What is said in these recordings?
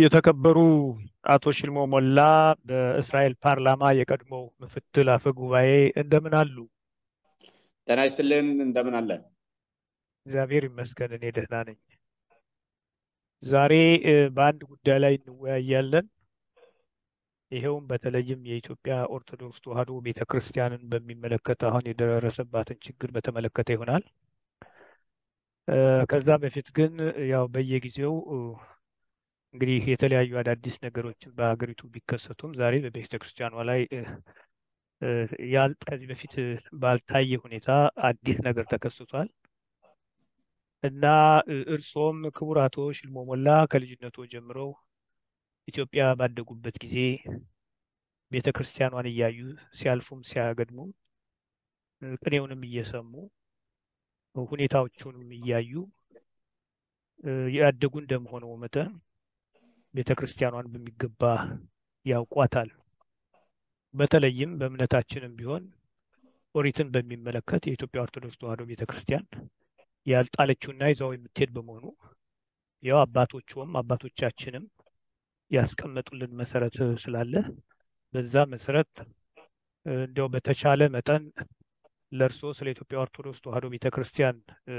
የተከበሩ አቶ ሽልሞ ሞላ በእስራኤል ፓርላማ የቀድሞው ምክትል አፈ ጉባኤ እንደምን አሉ? ጤና ይስጥልን። እንደምን አለ? እግዚአብሔር ይመስገን እኔ ደህና ነኝ። ዛሬ በአንድ ጉዳይ ላይ እንወያያለን። ይኸውም በተለይም የኢትዮጵያ ኦርቶዶክስ ተዋሕዶ ቤተ ክርስቲያንን በሚመለከት አሁን የደረሰባትን ችግር በተመለከተ ይሆናል። ከዛ በፊት ግን ያው በየጊዜው እንግዲህ የተለያዩ አዳዲስ ነገሮችን በሀገሪቱ ቢከሰቱም ዛሬ በቤተ ክርስቲያኗ ላይ ከዚህ በፊት ባልታየ ሁኔታ አዲስ ነገር ተከስቷል እና እርሶም ክቡር አቶ ሽልሞ ሞላ ከልጅነቶ ጀምረው ኢትዮጵያ ባደጉበት ጊዜ ቤተ ክርስቲያኗን እያዩ ሲያልፉም ሲያገድሙም ቅኔውንም እየሰሙ ሁኔታዎቹንም እያዩ ያደጉ እንደመሆነው መጠን ቤተ ክርስቲያኗን በሚገባ ያውቋታል። በተለይም በእምነታችንም ቢሆን ኦሪትን በሚመለከት የኢትዮጵያ ኦርቶዶክስ ተዋሕዶ ቤተ ክርስቲያን ያልጣለችውና ይዛው የምትሄድ በመሆኑ ያው አባቶችም አባቶቻችንም ያስቀመጡልን መሰረት ስላለ በዛ መሰረት እንዲያው በተቻለ መጠን ለእርሶ ስለ ኢትዮጵያ ኦርቶዶክስ ተዋሕዶ ቤተ ክርስቲያን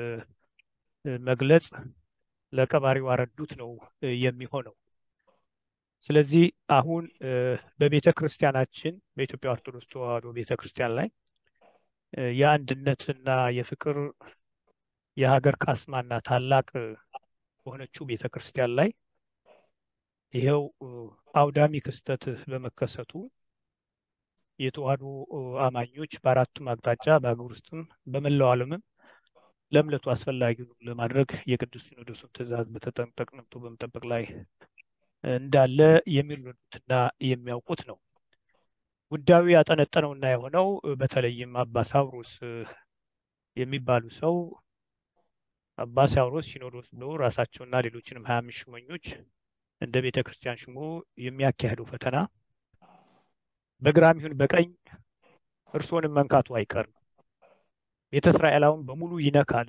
መግለጽ ለቀባሪው አረዱት ነው የሚሆነው። ስለዚህ አሁን በቤተ ክርስቲያናችን በኢትዮጵያ ኦርቶዶክስ ተዋሕዶ ቤተ ክርስቲያን ላይ የአንድነትና የፍቅር የሀገር ካስማና ታላቅ በሆነችው ቤተ ክርስቲያን ላይ ይኸው አውዳሚ ክስተት በመከሰቱ የተዋሕዶ አማኞች በአራቱም አቅጣጫ በሀገር ውስጥም በመላው ዓለምም ለእምነቱ አስፈላጊውን ለማድረግ የቅዱስ ሲኖዶሱን ትእዛዝ በተጠንቀቅ ነቅቶ በመጠበቅ ላይ እንዳለ የሚረዱትና የሚያውቁት ነው። ጉዳዩ ያጠነጠነውና የሆነው በተለይም አባ ሳውሮስ የሚባሉ ሰው አባ ሳውሮስ ሲኖዶስ ብለው ራሳቸውና ሌሎችንም ሀያ አምስት ሹመኞች እንደ ቤተ ክርስቲያን ሹሞ የሚያካሄደው ፈተና በግራም ይሁን በቀኝ እርስዎንም መንካቱ አይቀርም። ቤተ እስራኤላውን በሙሉ ይነካል።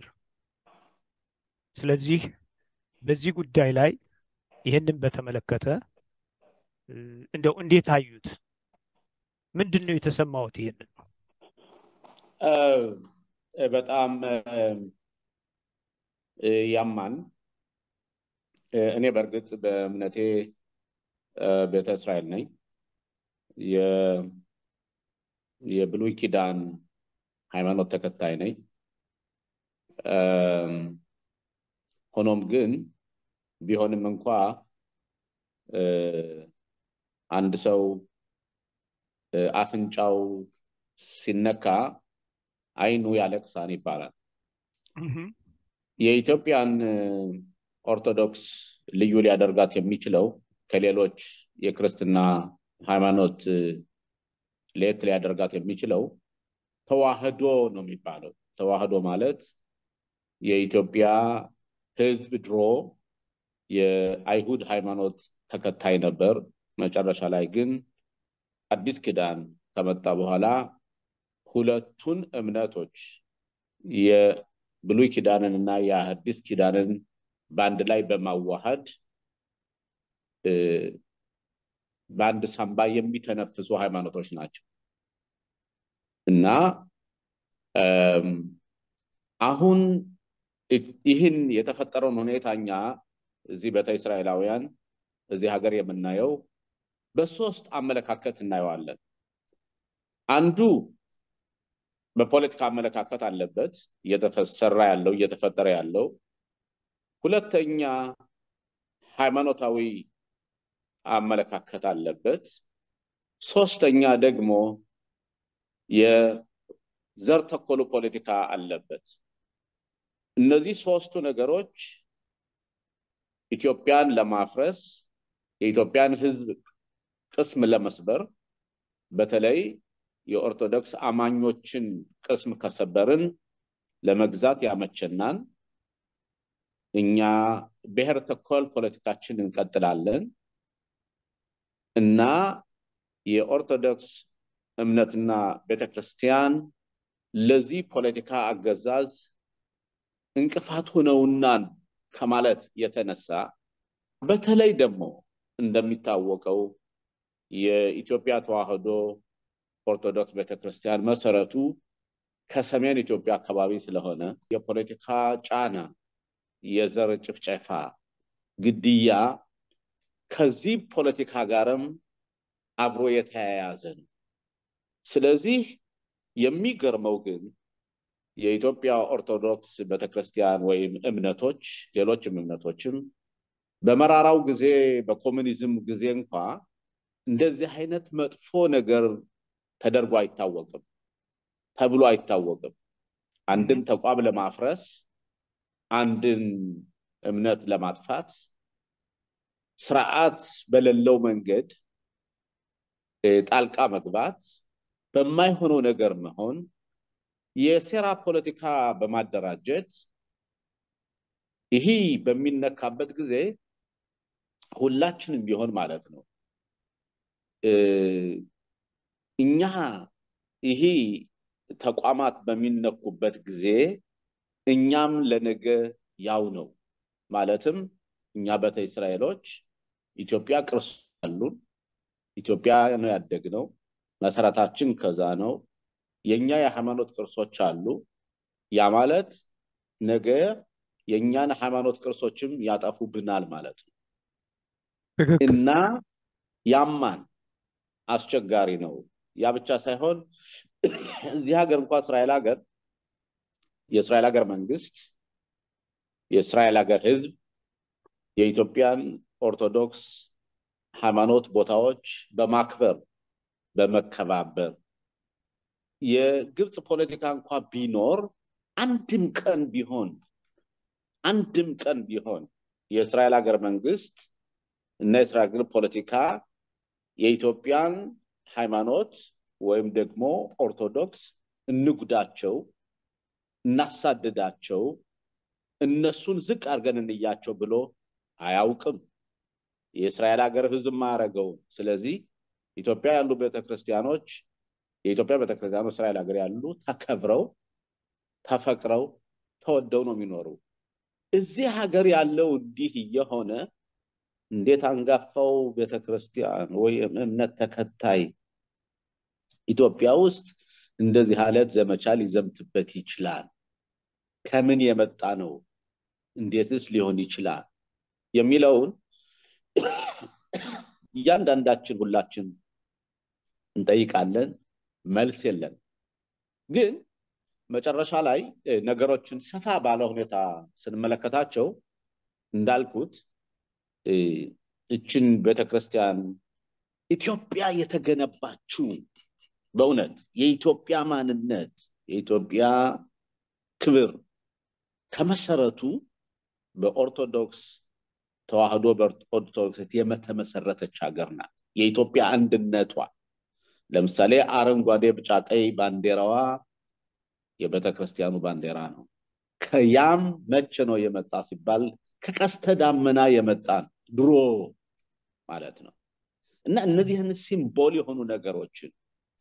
ስለዚህ በዚህ ጉዳይ ላይ ይህንን በተመለከተ እንደው እንዴት አዩት? ምንድን ነው የተሰማዎት? ይህንን በጣም ያማን። እኔ በእርግጥ በእምነቴ ቤተ እስራኤል ነኝ። የብሉይ ኪዳን ሃይማኖት ተከታይ ነኝ። ሆኖም ግን ቢሆንም እንኳ አንድ ሰው አፍንጫው ሲነካ ዓይኑ ያለቅሳን ይባላል። የኢትዮጵያን ኦርቶዶክስ ልዩ ሊያደርጋት የሚችለው ከሌሎች የክርስትና ሃይማኖት ለየት ሊያደርጋት የሚችለው ተዋህዶ ነው የሚባለው። ተዋህዶ ማለት የኢትዮጵያ ሕዝብ ድሮ የአይሁድ ሃይማኖት ተከታይ ነበር። መጨረሻ ላይ ግን አዲስ ኪዳን ከመጣ በኋላ ሁለቱን እምነቶች የብሉይ ኪዳንን እና የአዲስ ኪዳንን በአንድ ላይ በማዋሃድ በአንድ ሳንባ የሚተነፍሱ ሃይማኖቶች ናቸው እና አሁን ይህን የተፈጠረውን ሁኔታ እኛ እዚህ ቤተ እስራኤላውያን እዚህ ሀገር የምናየው በሶስት አመለካከት እናየዋለን። አንዱ በፖለቲካ አመለካከት አለበት እየተሰራ ያለው እየተፈጠረ ያለው። ሁለተኛ ሃይማኖታዊ አመለካከት አለበት። ሶስተኛ ደግሞ የዘር ተኮሉ ፖለቲካ አለበት። እነዚህ ሶስቱ ነገሮች ኢትዮጵያን ለማፍረስ የኢትዮጵያን ሕዝብ ቅስም ለመስበር በተለይ የኦርቶዶክስ አማኞችን ቅስም ከሰበርን ለመግዛት ያመቸናል። እኛ ብሔር ተኮር ፖለቲካችን እንቀጥላለን እና የኦርቶዶክስ እምነትና ቤተክርስቲያን ለዚህ ፖለቲካ አገዛዝ እንቅፋት ሆነውናን ከማለት የተነሳ በተለይ ደግሞ እንደሚታወቀው የኢትዮጵያ ተዋሕዶ ኦርቶዶክስ ቤተክርስቲያን መሰረቱ ከሰሜን ኢትዮጵያ አካባቢ ስለሆነ የፖለቲካ ጫና፣ የዘር ጭፍጨፋ፣ ግድያ ከዚህ ፖለቲካ ጋርም አብሮ የተያያዘ ነው። ስለዚህ የሚገርመው ግን የኢትዮጵያ ኦርቶዶክስ ቤተክርስቲያን ወይም እምነቶች ሌሎችም እምነቶችም በመራራው ጊዜ በኮሚኒዝም ጊዜ እንኳ እንደዚህ አይነት መጥፎ ነገር ተደርጎ አይታወቅም ተብሎ አይታወቅም። አንድን ተቋም ለማፍረስ፣ አንድን እምነት ለማጥፋት ስርዓት በሌለው መንገድ ጣልቃ መግባት፣ በማይሆነው ነገር መሆን፣ የሴራ ፖለቲካ በማደራጀት ይህ በሚነካበት ጊዜ ሁላችንም ቢሆን ማለት ነው እኛ ይህ ተቋማት በሚነኩበት ጊዜ እኛም ለነገ ያው ነው ማለትም እኛ ቤተ እስራኤሎች ኢትዮጵያ ቅርስ አሉን። ኢትዮጵያ ነው ያደግነው። መሰረታችን ከዛ ነው። የእኛ የሃይማኖት ቅርሶች አሉ። ያ ማለት ነገ የእኛን ሃይማኖት ቅርሶችም ያጠፉብናል ማለት ነው እና ያማን አስቸጋሪ ነው። ያ ብቻ ሳይሆን እዚህ ሀገር እንኳ እስራኤል ሀገር የእስራኤል ሀገር መንግስት የእስራኤል ሀገር ህዝብ የኢትዮጵያን ኦርቶዶክስ ሃይማኖት ቦታዎች በማክበር በመከባበር የግብፅ ፖለቲካ እንኳ ቢኖር አንድም ቀን ቢሆን አንድም ቀን ቢሆን የእስራኤል ሀገር መንግስት እና የእስራኤል ፖለቲካ የኢትዮጵያን ሃይማኖት ወይም ደግሞ ኦርቶዶክስ እንጉዳቸው፣ እናሳድዳቸው፣ እነሱን ዝቅ አድርገን እንያቸው ብሎ አያውቅም። የእስራኤል ሀገር ህዝብ ማያደርገውም። ስለዚህ ኢትዮጵያ ያሉ ቤተክርስቲያኖች የኢትዮጵያ ቤተክርስቲያኖች እስራኤል ሀገር ያሉ ተከብረው ተፈቅረው ተወደው ነው የሚኖሩ። እዚህ ሀገር ያለው እንዲህ እየሆነ እንዴት አንጋፋው ቤተክርስቲያን ወይም እምነት ተከታይ ኢትዮጵያ ውስጥ እንደዚህ አይነት ዘመቻ ሊዘምትበት ይችላል? ከምን የመጣ ነው? እንዴትስ ሊሆን ይችላል? የሚለውን እያንዳንዳችን ሁላችን እንጠይቃለን። መልስ የለን። ግን መጨረሻ ላይ ነገሮችን ሰፋ ባለ ሁኔታ ስንመለከታቸው እንዳልኩት እችን ቤተክርስቲያን ኢትዮጵያ የተገነባችው በእውነት የኢትዮጵያ ማንነት የኢትዮጵያ ክብር ከመሰረቱ በኦርቶዶክስ ተዋህዶ በኦርቶዶክስ የተመሰረተች ሀገር ናት። የኢትዮጵያ አንድነቷ ለምሳሌ አረንጓዴ፣ ቢጫ፣ ቀይ ባንዲራዋ የቤተ ክርስቲያኑ ባንዲራ ነው። ከያም መቼ ነው የመጣ ሲባል ከቀስተ ዳመና የመጣ ነው ድሮ ማለት ነው። እና እነዚህን ሲምቦል የሆኑ ነገሮችን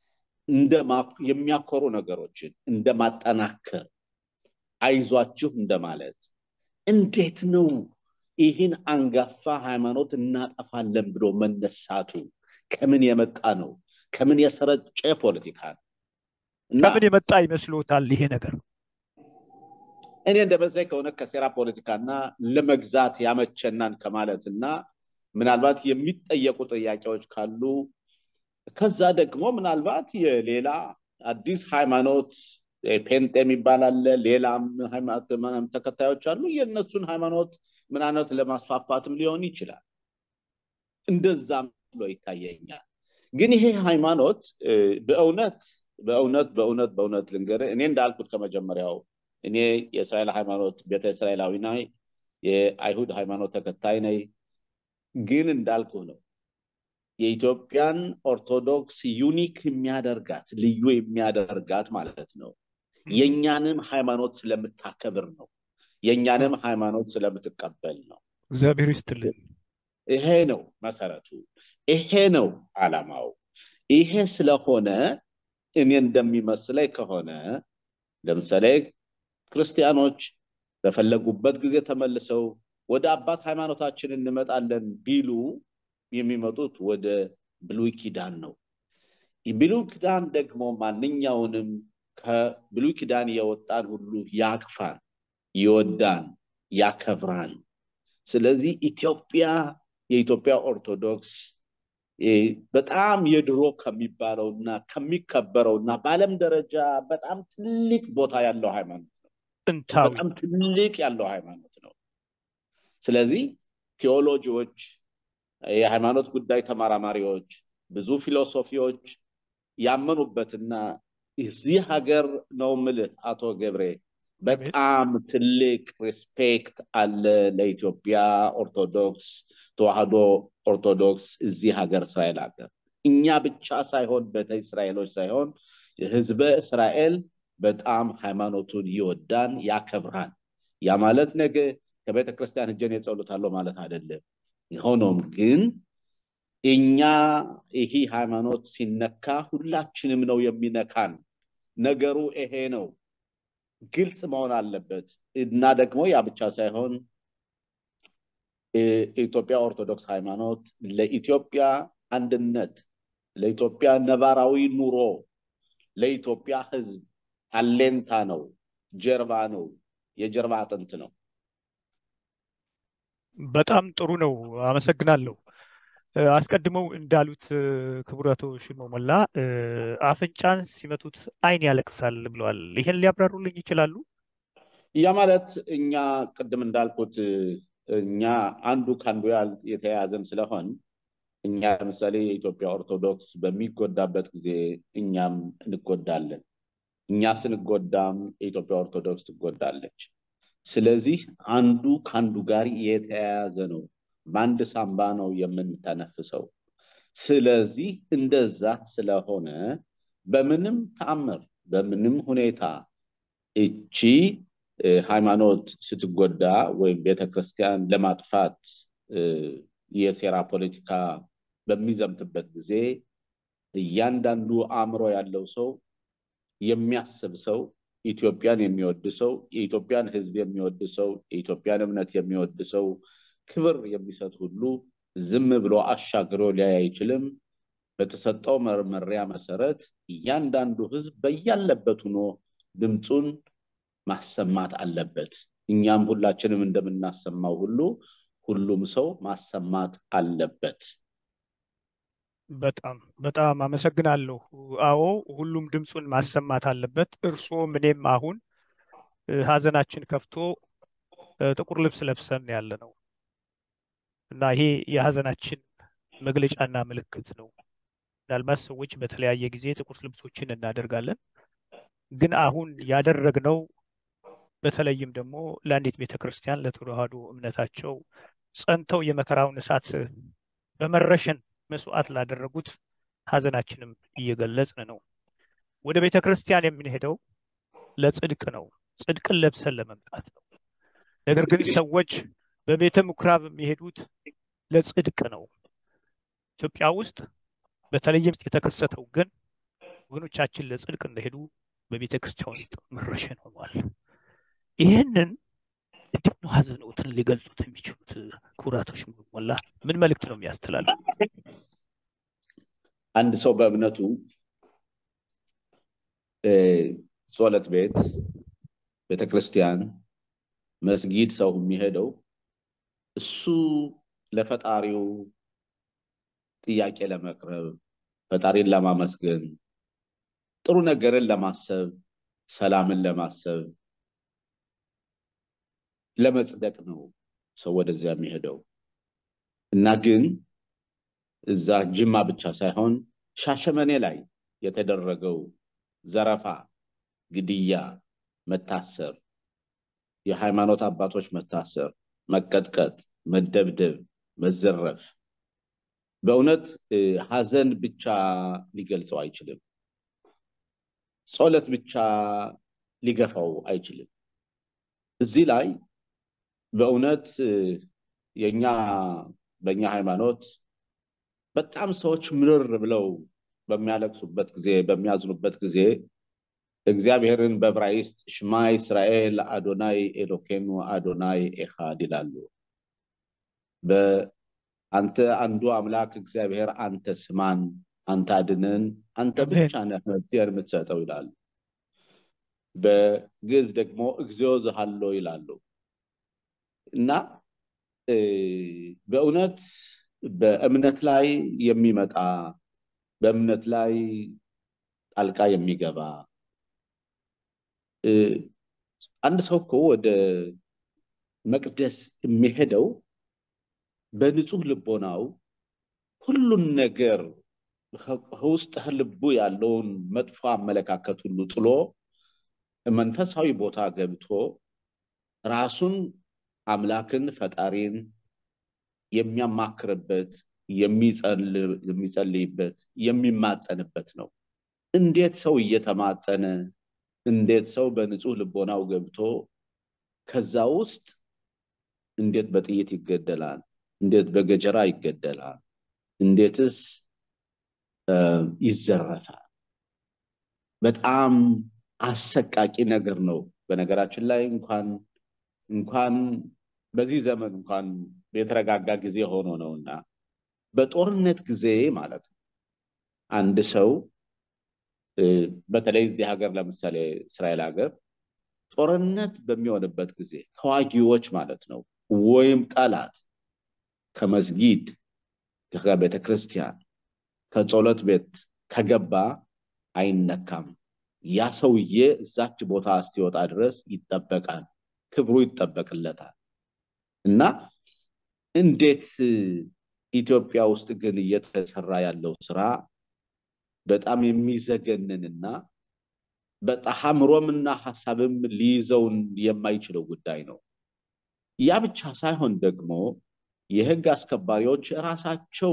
የሚያኮሩ ነገሮችን እንደ ማጠናከር አይዟችሁ እንደማለት እንዴት ነው ይህን አንጋፋ ሃይማኖት እናጠፋለን ብሎ መነሳቱ ከምን የመጣ ነው? ከምን የሰረጨ ፖለቲካ ነው? ከምን የመጣ ይመስሎታል ይሄ ነገር? እኔ እንደመስለኝ ከሆነ ከሴራ ፖለቲካና ለመግዛት ያመቸናን ከማለት እና ምናልባት የሚጠየቁ ጥያቄዎች ካሉ ከዛ ደግሞ ምናልባት የሌላ አዲስ ሃይማኖት ፔንጤ የሚባል አለ፣ ሌላም ሃይማኖት ተከታዮች አሉ። የእነሱን ሃይማኖት ምናነት ለማስፋፋትም ሊሆን ይችላል። እንደዛ ብሎ ይታየኛል። ግን ይሄ ሃይማኖት በእውነት በእውነት በእውነት በእውነት ልንገርህ እኔ እንዳልኩት ከመጀመሪያው እኔ የእስራኤል ሃይማኖት ቤተ እስራኤላዊ ነኝ፣ የአይሁድ ሃይማኖት ተከታይ ነኝ። ግን እንዳልኩ ነው የኢትዮጵያን ኦርቶዶክስ ዩኒክ የሚያደርጋት ልዩ የሚያደርጋት ማለት ነው የእኛንም ሃይማኖት ስለምታከብር ነው። የእኛንም ሃይማኖት ስለምትቀበል ነው። እግዚአብሔር ይስጥልን። ይሄ ነው መሰረቱ። ይሄ ነው አላማው። ይሄ ስለሆነ እኔ እንደሚመስለኝ ከሆነ ለምሳሌ ክርስቲያኖች በፈለጉበት ጊዜ ተመልሰው ወደ አባት ሃይማኖታችን እንመጣለን ቢሉ የሚመጡት ወደ ብሉይ ኪዳን ነው። ብሉይ ኪዳን ደግሞ ማንኛውንም ከብሉይ ኪዳን የወጣን ሁሉ ያቅፋን፣ ይወዳን፣ ያከብራን። ስለዚህ ኢትዮጵያ የኢትዮጵያ ኦርቶዶክስ በጣም የድሮ ከሚባለውና ከሚከበረውና በዓለም ደረጃ በጣም ትልቅ ቦታ ያለው ሃይማኖት ነው። ጥንታዊ በጣም ትልቅ ያለው ሃይማኖት ነው። ስለዚህ ቴዎሎጂዎች፣ የሃይማኖት ጉዳይ ተመራማሪዎች፣ ብዙ ፊሎሶፊዎች ያመኑበትና እዚህ ሀገር ነው ምልህ አቶ ገብሬ በጣም ትልቅ ሪስፔክት አለ ለኢትዮጵያ ኦርቶዶክስ ተዋህዶ ኦርቶዶክስ እዚህ ሀገር እስራኤል ሀገር እኛ ብቻ ሳይሆን ቤተ እስራኤሎች ሳይሆን ህዝበ እስራኤል በጣም ሃይማኖቱን ይወዳን ያከብራን። ያ ማለት ነገ ከቤተ ክርስቲያን እጀን የጸሎታለሁ ማለት አይደለም። ሆኖም ግን እኛ ይህ ሃይማኖት ሲነካ ሁላችንም ነው የሚነካን። ነገሩ ይሄ ነው። ግልጽ መሆን አለበት እና ደግሞ ያ ብቻ ሳይሆን የኢትዮጵያ ኦርቶዶክስ ሃይማኖት ለኢትዮጵያ አንድነት፣ ለኢትዮጵያ ነባራዊ ኑሮ፣ ለኢትዮጵያ ህዝብ አሌንታ ነው፣ ጀርባ ነው፣ የጀርባ አጥንት ነው። በጣም ጥሩ ነው። አመሰግናለሁ። አስቀድመው እንዳሉት ክቡር አቶ ሽመሞላ አፍንጫን ሲመቱት ዓይን ያለቅሳል ብለዋል። ይሄን ሊያብራሩልኝ ይችላሉ? ያ ማለት እኛ ቅድም እንዳልኩት እኛ አንዱ ከአንዱ የተያያዘን ስለሆን እኛ ለምሳሌ የኢትዮጵያ ኦርቶዶክስ በሚጎዳበት ጊዜ እኛም እንጎዳለን። እኛ ስንጎዳም የኢትዮጵያ ኦርቶዶክስ ትጎዳለች። ስለዚህ አንዱ ከአንዱ ጋር የተያያዘ ነው። በአንድ ሳምባ ነው የምንተነፍሰው። ስለዚህ እንደዛ ስለሆነ በምንም ተአምር በምንም ሁኔታ እቺ ሃይማኖት ስትጎዳ ወይም ቤተክርስቲያን ለማጥፋት የሴራ ፖለቲካ በሚዘምትበት ጊዜ እያንዳንዱ አእምሮ ያለው ሰው የሚያስብ ሰው ኢትዮጵያን የሚወድ ሰው የኢትዮጵያን ሕዝብ የሚወድ ሰው የኢትዮጵያን እምነት የሚወድ ሰው ክብር የሚሰጥ ሁሉ ዝም ብሎ አሻግሮ ሊያይ አይችልም። በተሰጠው መመሪያ መሰረት እያንዳንዱ ሕዝብ በያለበት ሆኖ ድምፁን ማሰማት አለበት። እኛም ሁላችንም እንደምናሰማው ሁሉ ሁሉም ሰው ማሰማት አለበት። በጣም በጣም አመሰግናለሁ። አዎ ሁሉም ድምፁን ማሰማት አለበት። እርስዎም እኔም አሁን ሀዘናችን ከፍቶ ጥቁር ልብስ ለብሰን ያለ ነው እና ይሄ የሀዘናችን መግለጫና ምልክት ነው። ምናልባት ሰዎች በተለያየ ጊዜ ጥቁር ልብሶችን እናደርጋለን። ግን አሁን ያደረግነው በተለይም ደግሞ ለአንዲት ቤተ ክርስቲያን ለተዋህዶ እምነታቸው ጸንተው የመከራውን እሳት በመረሸን መስዋዕት ላደረጉት ሀዘናችንም እየገለጽን ነው። ወደ ቤተ ክርስቲያን የምንሄደው ለጽድቅ ነው። ጽድቅን ለብሰን ለመምጣት ነው። ነገር ግን ሰዎች በቤተ ምኩራብ የሚሄዱት ለጽድቅ ነው። ኢትዮጵያ ውስጥ በተለይም የተከሰተው ግን ወገኖቻችን ለጽድቅ እንደሄዱ በቤተ ክርስቲያን ውስጥ መረሸን ሆኗል። ይህንን እንዴት ነው ሀዘኖትን ሊገልጹት የሚችሉት? ክቡራቶች ሞላ ምን መልእክት ነው የሚያስተላልፉ? አንድ ሰው በእምነቱ ጸሎት ቤት፣ ቤተክርስቲያን፣ መስጊድ ሰው የሚሄደው እሱ ለፈጣሪው ጥያቄ ለመቅረብ ፈጣሪን ለማመስገን ጥሩ ነገርን ለማሰብ ሰላምን ለማሰብ ለመጽደቅ ነው ሰው ወደዚያ የሚሄደው እና ግን እዛ ጅማ ብቻ ሳይሆን ሻሸመኔ ላይ የተደረገው ዘረፋ፣ ግድያ፣ መታሰር፣ የሃይማኖት አባቶች መታሰር፣ መቀጥቀጥ፣ መደብደብ፣ መዘረፍ በእውነት ሀዘን ብቻ ሊገልጸው አይችልም። ጸሎት ብቻ ሊገፋው አይችልም። እዚህ ላይ በእውነት የኛ በእኛ ሃይማኖት በጣም ሰዎች ምርር ብለው በሚያለቅሱበት ጊዜ በሚያዝኑበት ጊዜ እግዚአብሔርን በዕብራይስጥ ሽማ እስራኤል አዶናይ ኤሎኬኑ አዶናይ ኤኻድ ይላሉ። አንተ አንዱ አምላክ እግዚአብሔር አንተ ስማን፣ አንተ አድነን፣ አንተ አሜን። ብቻ ነህ መፍትሄን የምትሰጠው ይላሉ። በግዕዝ ደግሞ እግዚኦ ዘሃሎ ይላሉ እና እ፣ በእውነት በእምነት ላይ የሚመጣ በእምነት ላይ ጣልቃ የሚገባ እ፣ አንድ ሰው እኮ ወደ መቅደስ የሚሄደው በንጹህ ልቦናው ሁሉን ነገር ከውስጥ ልቡ ያለውን መጥፎ አመለካከት ሁሉ ጥሎ መንፈሳዊ ቦታ ገብቶ ራሱን አምላክን ፈጣሪን የሚያማክርበት የሚጸል- የሚጸልይበት የሚማጸንበት ነው። እንዴት ሰው እየተማጸነ እንዴት ሰው በንጹህ ልቦናው ገብቶ ከዛ ውስጥ እንዴት በጥይት ይገደላል? እንዴት በገጀራ ይገደላል? እንዴትስ እ፣ ይዘረፋል? በጣም አሰቃቂ ነገር ነው። በነገራችን ላይ እንኳን እንኳን በዚህ ዘመን እንኳን የተረጋጋ ጊዜ ሆኖ ነውና በጦርነት ጊዜ ማለት ነው አንድ ሰው እ፣ በተለይ እዚህ ሀገር ለምሳሌ እስራኤል ሀገር ጦርነት በሚሆንበት ጊዜ ተዋጊዎች ማለት ነው ወይም ጠላት ከመስጊድ ከቤተ ክርስቲያን ከጸሎት ቤት ከገባ አይነካም። ያ ሰውዬ እዛች ቦታ እስኪወጣ ድረስ ይጠበቃል፣ ክብሩ ይጠበቅለታል። እና እንዴት ኢትዮጵያ ውስጥ ግን እየተሰራ ያለው ስራ በጣም የሚዘገንንና በጣም አእምሮምና ሀሳብም ሊይዘውን የማይችለው ጉዳይ ነው። ያ ብቻ ሳይሆን ደግሞ የህግ አስከባሪዎች ራሳቸው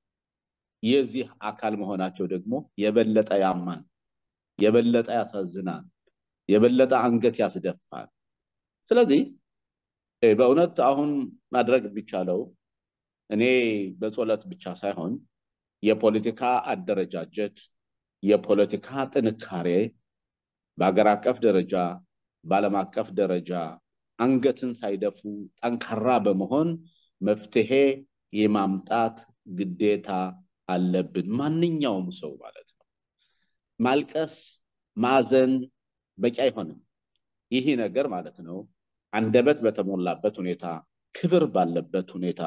የዚህ አካል መሆናቸው ደግሞ የበለጠ ያማል፣ የበለጠ ያሳዝናል፣ የበለጠ አንገት ያስደፋል። ስለዚህ እ፣ በእውነት አሁን ማድረግ የሚቻለው እኔ በጸሎት ብቻ ሳይሆን የፖለቲካ አደረጃጀት፣ የፖለቲካ ጥንካሬ በሀገር አቀፍ ደረጃ በዓለም አቀፍ ደረጃ አንገትን ሳይደፉ ጠንካራ በመሆን መፍትሄ የማምጣት ግዴታ አለብን። ማንኛውም ሰው ማለት ነው። ማልቀስ፣ ማዘን በቂ አይሆንም። ይህ ነገር ማለት ነው አንደበት በተሞላበት ሁኔታ፣ ክብር ባለበት ሁኔታ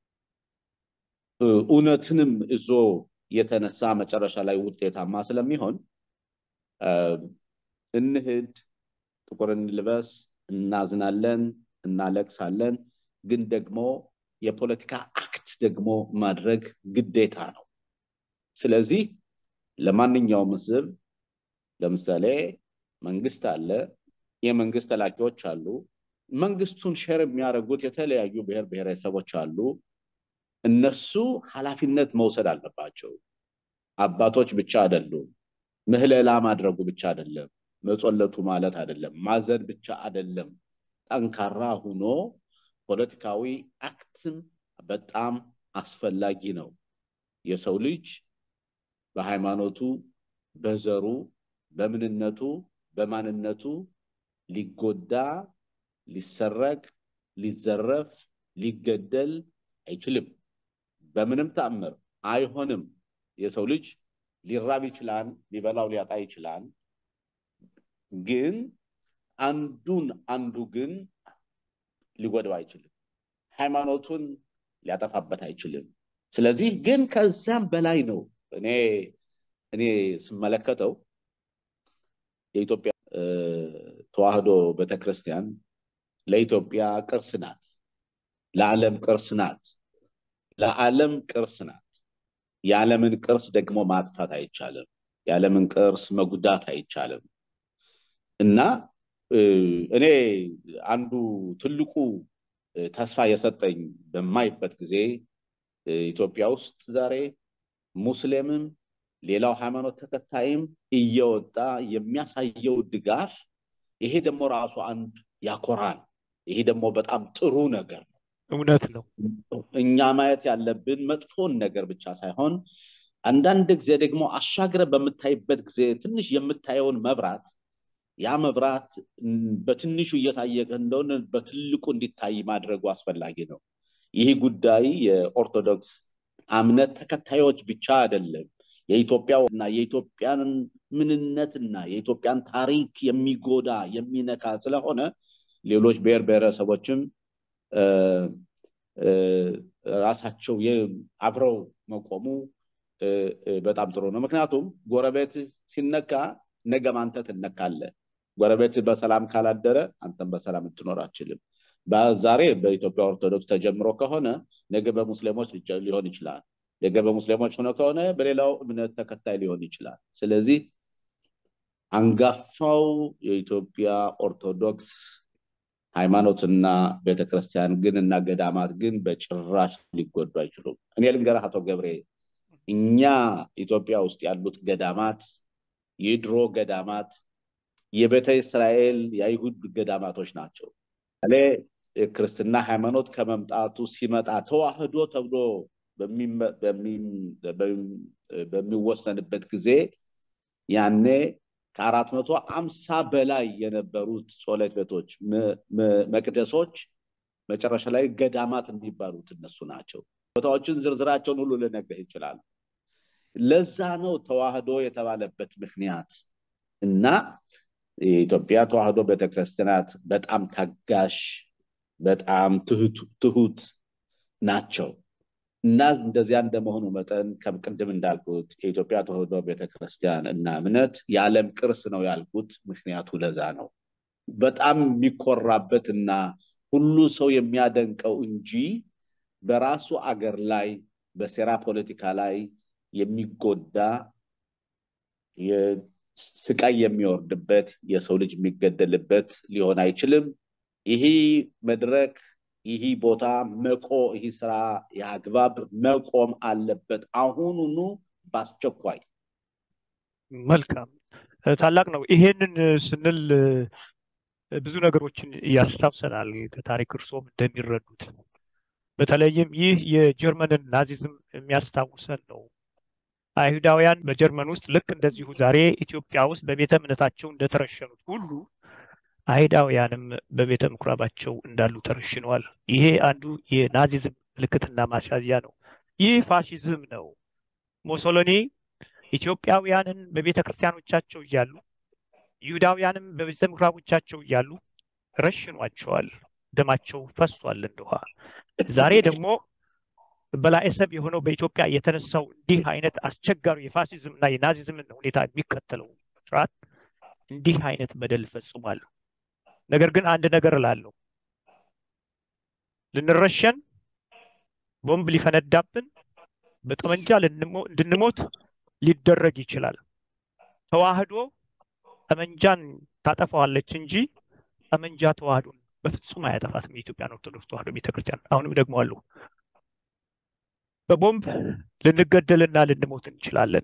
እ፣ እውነትንም እዞ የተነሳ መጨረሻ ላይ ውጤታማ ስለሚሆን እ፣ እንሂድ፣ ጥቁር እንልበስ፣ እናዝናለን፣ እናለቅሳለን። ግን ደግሞ የፖለቲካ አክት ደግሞ ማድረግ ግዴታ ነው። ስለዚህ ለማንኛውም ህዝብ ለምሳሌ መንግስት አለ፣ የመንግስት ተላኪዎች አሉ፣ መንግስቱን ሼር የሚያደርጉት የተለያዩ ብሔር ብሔረሰቦች አሉ። እነሱ ኃላፊነት መውሰድ አለባቸው። አባቶች ብቻ አይደሉም። ምህለላ ማድረጉ ብቻ አይደለም፣ መጾለቱ ማለት አይደለም፣ ማዘን ብቻ አይደለም። ጠንካራ ሁኖ ፖለቲካዊ አክትም በጣም አስፈላጊ ነው። የሰው ልጅ በሃይማኖቱ፣ በዘሩ፣ በምንነቱ፣ በማንነቱ ሊጎዳ፣ ሊሰረቅ፣ ሊዘረፍ፣ ሊገደል አይችልም። በምንም ተአምር አይሆንም። የሰው ልጅ ሊራብ ይችላል፣ ሊበላው ሊያጣ ይችላል። ግን አንዱን አንዱ ግን ሊጎዳው አይችልም። ሃይማኖቱን ሊያጠፋበት አይችልም። ስለዚህ ግን ከዛም በላይ ነው። እኔ እኔ ስመለከተው የኢትዮጵያ እ፣ ተዋህዶ ቤተክርስቲያን ለኢትዮጵያ ቅርስ ናት፣ ለዓለም ቅርስ ናት፣ ለዓለም ቅርስ ናት። የዓለምን ቅርስ ደግሞ ማጥፋት አይቻልም። የዓለምን ቅርስ መጉዳት አይቻልም። እና እ፣ እኔ አንዱ ትልቁ እ፣ ተስፋ የሰጠኝ በማይበት ጊዜ እ፣ ኢትዮጵያ ውስጥ ዛሬ ሙስሊምም ሌላው ሃይማኖት ተከታይም እየወጣ የሚያሳየው ድጋፍ ይሄ ደግሞ ራሱ አንድ ያኮራል። ይሄ ደግሞ በጣም ጥሩ ነገር ነው። እውነት ነው። እኛ ማየት ያለብን መጥፎን ነገር ብቻ ሳይሆን አንዳንድ ጊዜ ደግሞ አሻግረ በምታይበት ጊዜ ትንሽ የምታየውን መብራት ያ መብራት ም፣ በትንሹ እየታየ እንደሆነ በትልቁ እንዲታይ ማድረጉ አስፈላጊ ነው። ይህ ጉዳይ የኦርቶዶክስ እምነት ተከታዮች ብቻ አይደለም። የኢትዮጵያ እና የኢትዮጵያን ምንነትና የኢትዮጵያን ታሪክ የሚጎዳ የሚነካ ስለሆነ ሌሎች ብሔር ብሔረሰቦችም ራሳቸው አብረው መቆሙ በጣም ጥሩ ነው። ምክንያቱም ጎረቤት ሲነካ ነገም አንተ ትነካለህ። ጎረቤት በሰላም ካላደረ አንተም በሰላም ልትኖር አችልም። ዛሬ በኢትዮጵያ ኦርቶዶክስ ተጀምሮ ከሆነ ነገ በሙስሊሞች ሊሆን ይችላል። ነገ በሙስሊሞች ሆነ ከሆነ በሌላው እምነት ተከታይ ሊሆን ይችላል። ስለዚህ አንጋፋው የኢትዮጵያ ኦርቶዶክስ ሃይማኖትና ቤተክርስቲያን ግን እና ገዳማት ግን በጭራሽ ሊጎዱ አይችሉም። እኔ ልንገርህ አቶ ገብሬ፣ እኛ ኢትዮጵያ ውስጥ ያሉት ገዳማት የድሮ ገዳማት የቤተ እስራኤል የአይሁድ ገዳማቶች ናቸው። እኔ የክርስትና ሃይማኖት ከመምጣቱ ሲመጣ ተዋህዶ ተብሎ በሚወሰንበት ጊዜ ያኔ ከአራት መቶ አምሳ በላይ የነበሩት ጸሎት ቤቶች፣ መቅደሶች መጨረሻ ላይ ገዳማት የሚባሉት እነሱ ናቸው። ቦታዎችን ዝርዝራቸውን ሁሉ ልነግርህ ይችላል። ለዛ ነው ተዋህዶ የተባለበት ምክንያት እና የኢትዮጵያ ተዋህዶ ቤተክርስቲያናት በጣም ታጋሽ፣ በጣም ትሁት ናቸው እና እንደዚያ እንደመሆኑ መጠን ቅድም እንዳልኩት የኢትዮጵያ ተዋህዶ ቤተክርስቲያን እና እምነት የዓለም ቅርስ ነው ያልኩት ምክንያቱ ለዛ ነው። በጣም የሚኮራበት እና ሁሉ ሰው የሚያደንቀው እንጂ በራሱ አገር ላይ በሴራ ፖለቲካ ላይ የሚጎዳ ስቃይ የሚወርድበት የሰው ልጅ የሚገደልበት ሊሆን አይችልም። ይህ መድረክ ይህ ቦታ መቆ ይህ ስራ የአግባብ መቆም አለበት አሁኑኑ በአስቸኳይ። መልካም ታላቅ ነው። ይሄንን ስንል ብዙ ነገሮችን ያስታውሰናል ከታሪክ እርሶም እንደሚረዱት በተለይም ይህ የጀርመንን ናዚዝም የሚያስታውሰን ነው። አይሁዳውያን በጀርመን ውስጥ ልክ እንደዚሁ ዛሬ ኢትዮጵያ ውስጥ በቤተ እምነታቸው እንደተረሸኑት ሁሉ አይሁዳውያንም በቤተ ምኩራባቸው እንዳሉ ተረሽነዋል። ይሄ አንዱ የናዚዝም ምልክትና ማሳያ ነው። ይህ ፋሽዝም ነው። ሞሶሎኒ ኢትዮጵያውያንን በቤተ ክርስቲያኖቻቸው እያሉ ይሁዳውያንም በቤተ ምኩራቦቻቸው እያሉ ረሽኗቸዋል። ደማቸው ፈሷል እንደ ውሃ። ዛሬ ደግሞ በላዔሰብ የሆነው በኢትዮጵያ የተነሳው እንዲህ አይነት አስቸጋሪ የፋሲዝም እና የናዚዝምን ሁኔታ የሚከተለው ስርዓት እንዲህ አይነት በደል ፈጽሟል። ነገር ግን አንድ ነገር እላለሁ፣ ልንረሸን፣ ቦምብ ሊፈነዳብን፣ በጠመንጃ እንድንሞት ሊደረግ ይችላል። ተዋህዶ ጠመንጃን ታጠፋዋለች እንጂ ጠመንጃ ተዋህዶን በፍጹም አያጠፋትም። የኢትዮጵያን ኦርቶዶክስ ተዋህዶ ቤተክርስቲያን አሁንም ደግሞ አሉ በቦምብ ልንገደልና ልንሞት እንችላለን።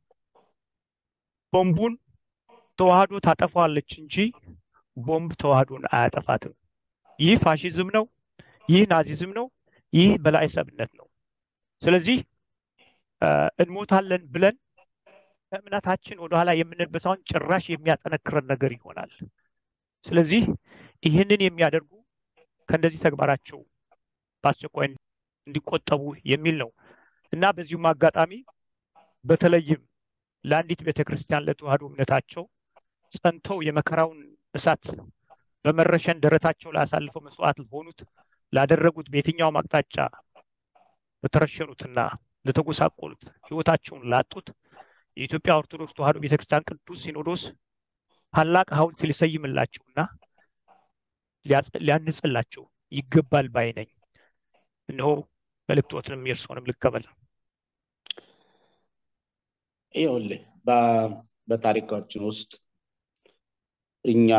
ቦምቡን ተዋህዶ ታጠፋዋለች እንጂ ቦምብ ተዋህዶን አያጠፋትም። ይህ ፋሽዝም ነው። ይህ ናዚዝም ነው። ይህ በላዔሰብነት ነው። ስለዚህ እንሞታለን ብለን ከእምነታችን ወደኋላ የምንበሳውን ጭራሽ የሚያጠነክረን ነገር ይሆናል። ስለዚህ ይህንን የሚያደርጉ ከእንደዚህ ተግባራቸው በአስቸኳይ እንዲቆጠቡ የሚል ነው እና በዚሁም አጋጣሚ በተለይም ለአንዲት ቤተክርስቲያን ለተዋህዶ እምነታቸው ጸንተው የመከራውን እሳት በመረሸን ደረታቸው ላይ አሳልፈው መስዋዕት ለሆኑት ላደረጉት በየትኛውም አቅጣጫ ለተረሸኑትና ለተጎሳቆሉት ህይወታቸውን ላጡት የኢትዮጵያ ኦርቶዶክስ ተዋህዶ ቤተክርስቲያን ቅዱስ ሲኖዶስ ታላቅ ሐውልት ሊሰይምላቸውና ሊያንጽላቸው ይገባል ባይ ነኝ። እነሆ መልእክቶትንም የእርስዎንም ልቀበል። ይኸውልህ በታሪካችን ውስጥ እኛ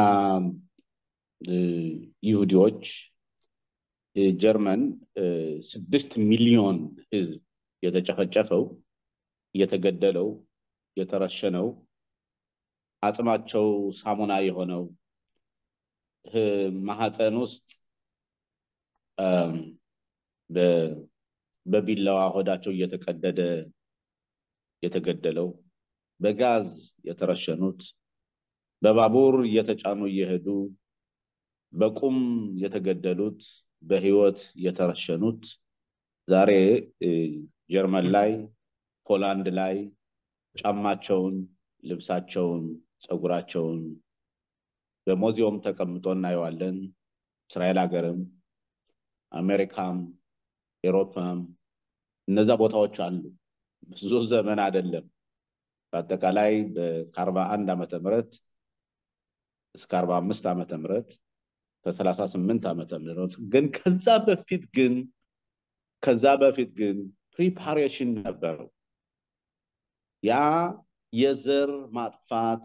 ይሁዲዎች ጀርመን ስድስት ሚሊዮን ህዝብ የተጨፈጨፈው የተገደለው የተረሸነው አጽማቸው ሳሙና የሆነው ማህፀን ውስጥ በቢላዋ ሆዳቸው እየተቀደደ የተገደለው በጋዝ የተረሸኑት በባቡር እየተጫኑ እየሄዱ በቁም የተገደሉት በህይወት የተረሸኑት ዛሬ ጀርመን ላይ፣ ፖላንድ ላይ ጫማቸውን፣ ልብሳቸውን፣ ፀጉራቸውን በሙዚየም ተቀምጦ እናየዋለን። እስራኤል ሀገርም፣ አሜሪካም፣ ኤሮፓም እነዛ ቦታዎች አሉ። ብዙ ዘመን አይደለም። በአጠቃላይ ከአርባ አንድ ዓመተ ምህረት እስከ አርባ አምስት ዓመተ ምህረት ከሰላሳ ስምንት ዓመተ ምህረት ግን ከዛ በፊት ግን ከዛ በፊት ግን ፕሪፓሬሽን ነበረው። ያ የዘር ማጥፋት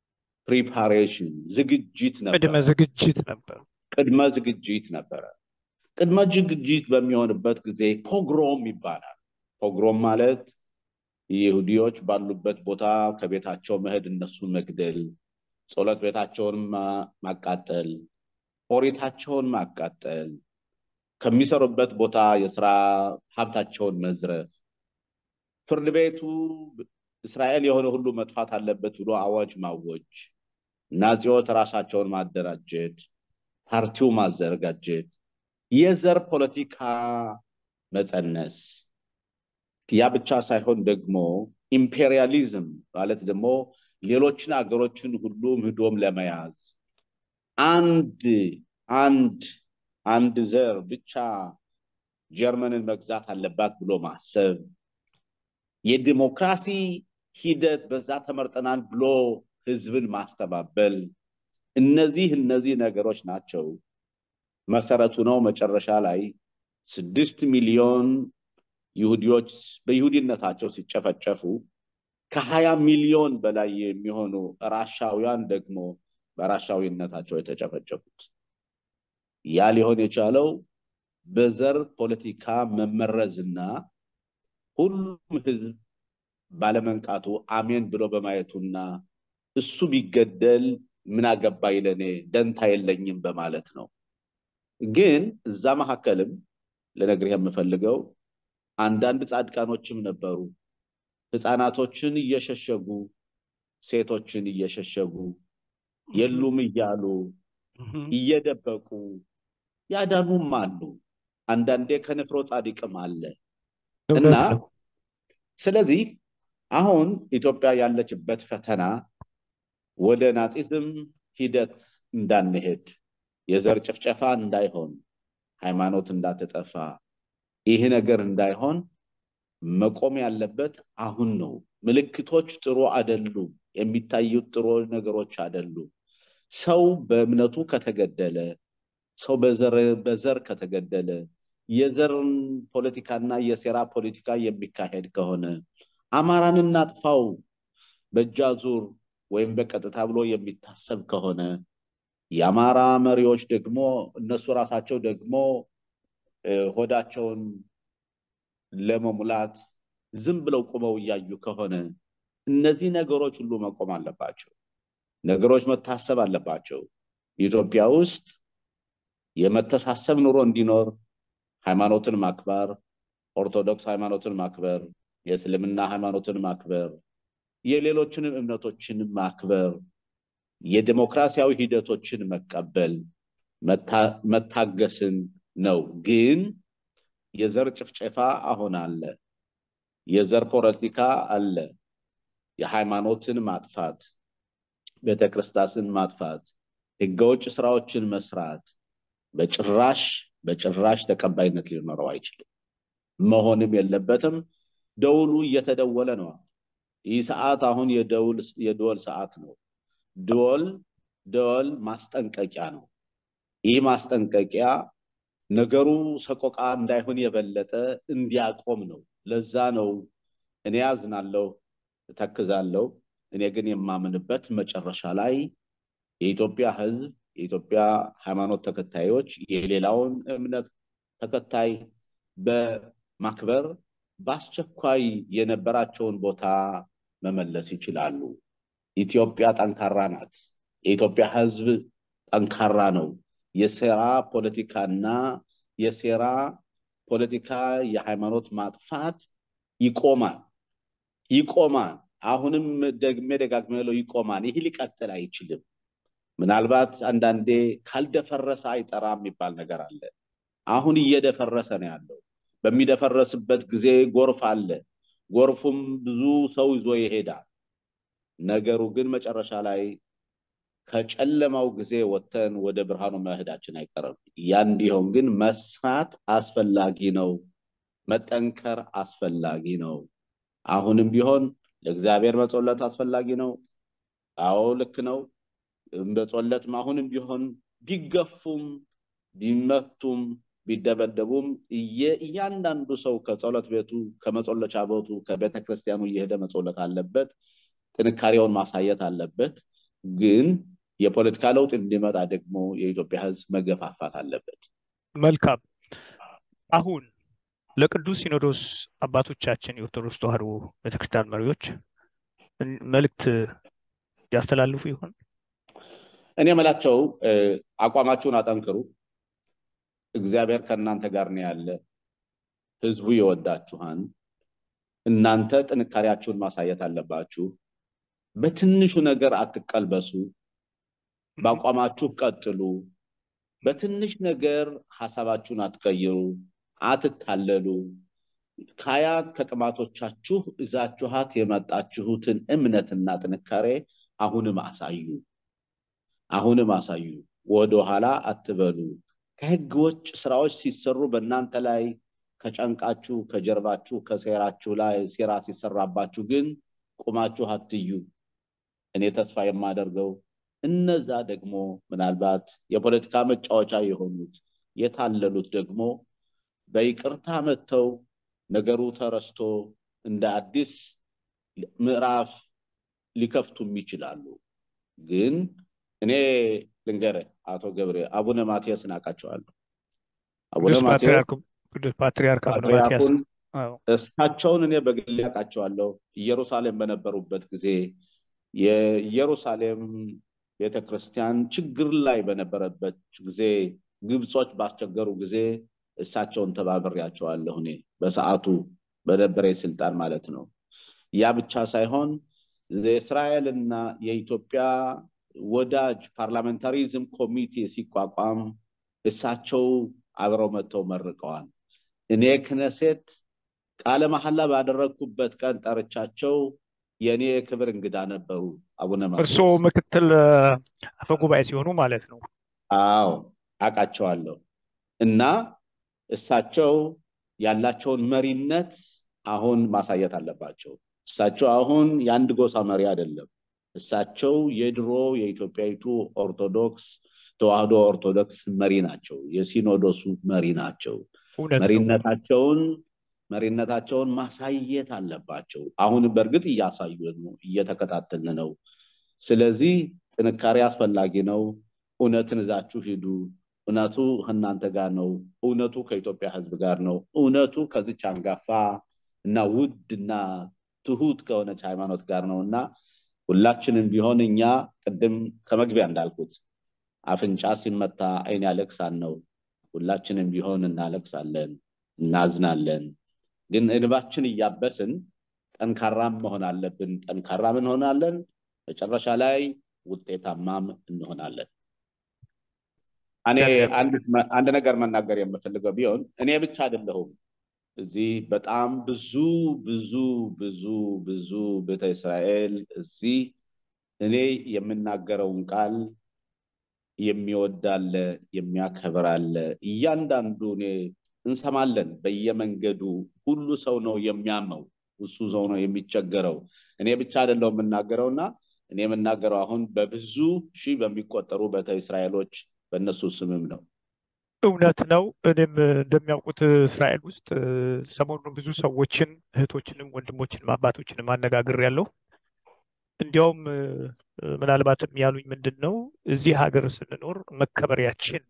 ፕሪፓሬሽን ዝግጅት ነበር። ቅድመ ዝግጅት ነበር። ቅድመ ዝግጅት ነበረ። ቅድመ ዝግጅት በሚሆንበት ጊዜ ፖግሮም ይባላል። ፖግሮም ማለት ይሁዲዎች ባሉበት ቦታ ከቤታቸው መሄድ፣ እነሱን መግደል፣ ጸሎት ቤታቸውን ማቃጠል፣ ኦሪታቸውን ማቃጠል፣ ከሚሰሩበት ቦታ የስራ ሀብታቸውን መዝረፍ፣ ፍርድ ቤቱ እስራኤል የሆነ ሁሉ መጥፋት አለበት ብሎ አዋጅ ማወጅ፣ ናዚዎች ራሳቸውን ማደራጀት፣ ፓርቲው ማዘጋጀት፣ የዘር ፖለቲካ መፀነስ ያ ብቻ ሳይሆን ደግሞ ኢምፔሪያሊዝም ማለት ደግሞ ሌሎችን አገሮችን ሁሉ ምህዶም ለመያዝ አንድ አንድ አንድ ዘር ብቻ ጀርመንን መግዛት አለባት ብሎ ማሰብ የዲሞክራሲ ሂደት በዛ ተመርጠናል ብሎ ህዝብን ማስተባበል እነዚህ እነዚህ ነገሮች ናቸው መሰረቱ ነው። መጨረሻ ላይ ስድስት ሚሊዮን ይሁዲዎች በይሁዲነታቸው ሲጨፈጨፉ ከሀያ ሚሊዮን በላይ የሚሆኑ ራሻውያን ደግሞ በራሻዊነታቸው የተጨፈጨፉት። ያ ሊሆን የቻለው በዘር ፖለቲካ መመረዝና ሁሉም ህዝብ ባለመንቃቱ አሜን ብሎ በማየቱና እሱ ቢገደል ምን አገባኝ ለእኔ ደንታ የለኝም በማለት ነው። ግን እዛ መካከልም ልነግርህ የምፈልገው አንዳንድ ጻድቃኖችም ነበሩ። ህፃናቶችን እየሸሸጉ ሴቶችን እየሸሸጉ የሉም እያሉ እየደበቁ ያዳኑም አሉ። አንዳንዴ ከንፍሮ ጻድቅም አለ እና ስለዚህ አሁን ኢትዮጵያ ያለችበት ፈተና ወደ ናፂዝም ሂደት እንዳንሄድ፣ የዘር ጭፍጨፋ እንዳይሆን፣ ሃይማኖት እንዳትጠፋ፣ ይህ ነገር እንዳይሆን መቆም ያለበት አሁን ነው። ምልክቶች ጥሩ አይደሉም። የሚታዩት ጥሩ ነገሮች አይደሉም። ሰው በእምነቱ ከተገደለ፣ ሰው በዘር ከተገደለ፣ የዘርን ፖለቲካና የሴራ ፖለቲካ የሚካሄድ ከሆነ አማራን እናጥፋው በእጃዙር ወይም በቀጥታ ብሎ የሚታሰብ ከሆነ የአማራ መሪዎች ደግሞ እነሱ ራሳቸው ደግሞ ሆዳቸውን ለመሙላት ዝም ብለው ቁመው እያዩ ከሆነ እነዚህ ነገሮች ሁሉ መቆም አለባቸው። ነገሮች መታሰብ አለባቸው። ኢትዮጵያ ውስጥ የመተሳሰብ ኑሮ እንዲኖር ሃይማኖትን ማክበር፣ ኦርቶዶክስ ሃይማኖትን ማክበር፣ የእስልምና ሃይማኖትን ማክበር፣ የሌሎችንም እምነቶችን ማክበር፣ የዲሞክራሲያዊ ሂደቶችን መቀበል፣ መታገስን ነው። ግን የዘር ጭፍጨፋ አሁን አለ። የዘር ፖለቲካ አለ። የሃይማኖትን ማጥፋት፣ ቤተክርስቲያንን ማጥፋት፣ ህገወጥ ስራዎችን መስራት በጭራሽ በጭራሽ ተቀባይነት ሊኖረው አይችልም። መሆንም የለበትም። ደውሉ እየተደወለ ነው። ይህ ሰዓት አሁን የደወል ሰዓት ነው። ደወል ደወል ማስጠንቀቂያ ነው። ይህ ማስጠንቀቂያ ነገሩ ሰቆቃ እንዳይሆን የበለጠ እንዲያቆም ነው። ለዛ ነው እኔ ያዝናለሁ፣ እተክዛለሁ። እኔ ግን የማምንበት መጨረሻ ላይ የኢትዮጵያ ህዝብ የኢትዮጵያ ሃይማኖት ተከታዮች የሌላውን እምነት ተከታይ በማክበር በአስቸኳይ የነበራቸውን ቦታ መመለስ ይችላሉ። ኢትዮጵያ ጠንካራ ናት። የኢትዮጵያ ህዝብ ጠንካራ ነው። የሴራ ፖለቲካና የሴራ ፖለቲካ የሃይማኖት ማጥፋት ይቆማል ይቆማል። አሁንም ደግሜ ደጋግሜ ለው ይቆማል። ይህ ሊቀጥል አይችልም። ምናልባት አንዳንዴ ካልደፈረሰ አይጠራም የሚባል ነገር አለ። አሁን እየደፈረሰ ነው ያለው። በሚደፈረስበት ጊዜ ጎርፍ አለ። ጎርፉም ብዙ ሰው ይዞ ይሄዳል። ነገሩ ግን መጨረሻ ላይ ከጨለማው ጊዜ ወጥተን ወደ ብርሃኑ መሄዳችን አይቀርም። ያ እንዲሆን ግን መስራት አስፈላጊ ነው። መጠንከር አስፈላጊ ነው። አሁንም ቢሆን ለእግዚአብሔር መጸለት አስፈላጊ ነው። አዎ ልክ ነው። በጸሎትም አሁንም ቢሆን ቢገፉም ቢመቱም ቢደበደቡም እያንዳንዱ ሰው ከጸሎት ቤቱ ከመጸለቻ ቤቱ ከቤተ ክርስቲያኑ እየሄደ መጸለት አለበት። ጥንካሬውን ማሳየት አለበት። ግን የፖለቲካ ለውጥ እንዲመጣ ደግሞ የኢትዮጵያ ሕዝብ መገፋፋት አለበት። መልካም። አሁን ለቅዱስ ሲኖዶስ አባቶቻችን የኦርቶዶክስ ተዋሕዶ ቤተክርስቲያን መሪዎች መልእክት ያስተላልፉ ይሆን? እኔ የምላቸው አቋማችሁን አጠንክሩ። እግዚአብሔር ከእናንተ ጋር ነው ያለ። ህዝቡ ይወዳችኋል። እናንተ ጥንካሬያችሁን ማሳየት አለባችሁ። በትንሹ ነገር አትቀልበሱ። በአቋማችሁ ቀጥሉ። በትንሽ ነገር ሀሳባችሁን አትቀይሩ፣ አትታለሉ። ከአያት ከቅማቶቻችሁ እዛችኋት የመጣችሁትን እምነትና ጥንካሬ አሁንም አሳዩ፣ አሁንም አሳዩ። ወደኋላ አትበሉ። ከህግ ውጭ ስራዎች ሲሰሩ በእናንተ ላይ ከጨንቃችሁ ከጀርባችሁ ከሴራችሁ ላይ ሴራ ሲሰራባችሁ ግን ቁማችሁ አትዩ። እኔ ተስፋ የማደርገው እነዛ ደግሞ ምናልባት የፖለቲካ መጫወቻ የሆኑት የታለሉት ደግሞ በይቅርታ መጥተው ነገሩ ተረስቶ እንደ አዲስ ምዕራፍ ሊከፍቱም ይችላሉ። ግን እኔ ልንገርህ አቶ ገብሬ አቡነ ማትያስን አውቃቸዋለሁ። አቡነ ማትያስ ፓትሪያርክ አቡነ ማትያስ ፓትርያርኩን እሳቸውን እኔ በግሌ አውቃቸዋለሁ። ኢየሩሳሌም በነበሩበት ጊዜ የኢየሩሳሌም ቤተክርስቲያን ችግር ላይ በነበረበት ጊዜ ግብጾች ባስቸገሩ ጊዜ እሳቸውን ተባብሬያቸዋለሁ። እኔ በሰዓቱ በነበረ ስልጣን ማለት ነው። ያ ብቻ ሳይሆን የእስራኤልና የኢትዮጵያ ወዳጅ ፓርላሜንታሪዝም ኮሚቴ ሲቋቋም እሳቸው አብረው መጥተው መርቀዋል። እኔ ክነሴት ቃለ መሐላ ባደረግኩበት ቀን ጠርቻቸው የእኔ የክብር እንግዳ ነበሩ አቡነ ማትያስ። እርስዎ ምክትል አፈጉባኤ ሲሆኑ ማለት ነው? አዎ አውቃቸዋለሁ። እና እሳቸው ያላቸውን መሪነት አሁን ማሳየት አለባቸው። እሳቸው አሁን የአንድ ጎሳ መሪ አይደለም። እሳቸው የድሮ የኢትዮጵያዊቱ ኦርቶዶክስ ተዋህዶ ኦርቶዶክስ መሪ ናቸው። የሲኖዶሱ መሪ ናቸው። እውነት ነው። መሪነታቸውን መሪነታቸውን ማሳየት አለባቸው። አሁን በእርግጥ እያሳዩ ነው፣ እየተከታተልን ነው። ስለዚህ ጥንካሬ አስፈላጊ ነው። እውነትን እዛችሁ ሂዱ። እውነቱ ከእናንተ ጋር ነው። እውነቱ ከኢትዮጵያ ሕዝብ ጋር ነው። እውነቱ ከዚች አንጋፋ እና ውድና ትሁት ከሆነች ሃይማኖት ጋር ነው እና ሁላችንም ቢሆን እኛ ቅድም ከመግቢያ እንዳልኩት አፍንጫ ሲመታ ዓይን ያለቅሳል ነው። ሁላችንም ቢሆን እናለቅሳለን፣ እናዝናለን። ግን እንባችን እያበስን ጠንካራም መሆን አለብን። ጠንካራም እንሆናለን። መጨረሻ ላይ ውጤታማም እንሆናለን። እኔ አንድ ነገር መናገር የምፈልገው ቢሆን እኔ ብቻ አይደለሁም። እዚህ በጣም ብዙ ብዙ ብዙ ብዙ ቤተ እስራኤል እዚህ እኔ የምናገረውን ቃል የሚወድ አለ፣ የሚያከብር አለ። እያንዳንዱ እኔ እንሰማለን በየመንገዱ ሁሉ ሰው ነው የሚያመው፣ እሱ ሰው ነው የሚቸገረው። እኔ ብቻ አይደለው የምናገረው እና እኔ የምናገረው አሁን በብዙ ሺህ በሚቆጠሩ ቤተ እስራኤሎች በእነሱ ስምም ነው። እውነት ነው። እኔም እንደሚያውቁት እስራኤል ውስጥ ሰሞኑን ብዙ ሰዎችን እህቶችንም ወንድሞችንም አባቶችንም አነጋግሬያለሁ። እንዲያውም ምናልባትም ያሉኝ ምንድን ነው እዚህ ሀገር ስንኖር መከበሪያችን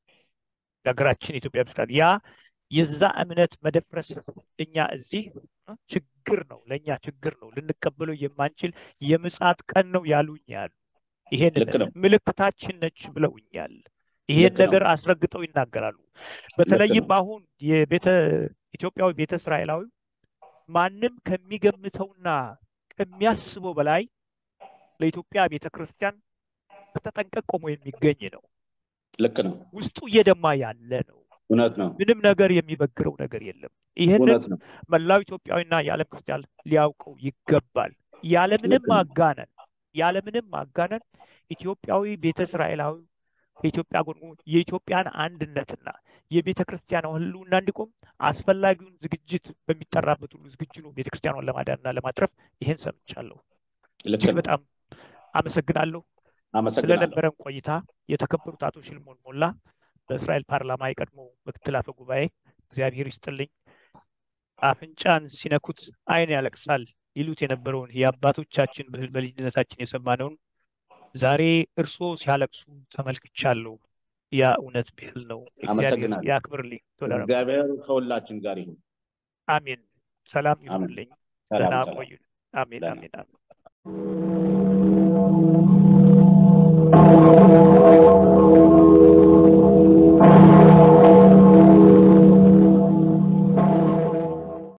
የሀገራችን ኢትዮጵያ ብስታል ያ የዛ እምነት መደፍረስ እኛ እዚህ ችግር ነው፣ ለእኛ ችግር ነው፣ ልንቀበለው የማንችል የምጽአት ቀን ነው ያሉኝ ያሉ ይሄን ልክ ነው። ምልክታችን ነች ብለውኛል። ይሄን ልክ ነው። ነገር አስረግጠው ይናገራሉ። በተለይም አሁን የቤተ ኢትዮጵያዊ ቤተ እስራኤላዊ ማንም ከሚገምተውና ከሚያስበው በላይ ለኢትዮጵያ ቤተ ክርስቲያን በተጠንቀቅ ቆሞ የሚገኝ ነው። ልክ ነው። ውስጡ እየደማ ያለ ነው። እውነት ነው። ምንም ነገር የሚበግረው ነገር የለም። ይህንን እውነት ነው። መላው ኢትዮጵያዊና የዓለም ክርስቲያን ሊያውቀው ይገባል። ያለምንም ልክ ነው። ማጋነን ያለምንም ማጋነን ኢትዮጵያዊ ቤተ እስራኤላዊ ከኢትዮጵያ ጎን ቆሞ የኢትዮጵያን አንድነትና የቤተ ክርስቲያን ሕልውና እንዲቆም አስፈላጊውን ዝግጅት በሚጠራበት ሁሉ ዝግጁ ነው ቤተ ክርስቲያኗን ለማዳንና ለማትረፍ። ይህን ሰምቻለሁ። ልክ እጅግ ነው። በጣም አመሰግናለሁ አመሰግናለሁ። ስለነበረን ቆይታ። የተከበሩት አቶ ሽልሞን ሞላ በእስራኤል ፓርላማ የቀድሞ ምክትል አፈ ጉባኤ፣ እግዚአብሔር ይስጥልኝ። አፍንጫን ሲነኩት ዓይን ያለቅሳል ይሉት የነበረውን የአባቶቻችን በ- በልጅነታችን የሰማነውን ዛሬ እርስዎ ሲያለቅሱ ተመልክቻለሁ። ያ እውነት ብሂል ነው። እግዚአብሔር አመሰግናለሁ። ያክብርልኝ። ቶለረም እግዚአብሔር ከሁላችን ጋር ይሁን። አሜን። ሰላም አሜን። ይሁንልኝ። ሰላም ደህና ሰላም። ቆዩን። አሜን ደህና አሜን አሜን።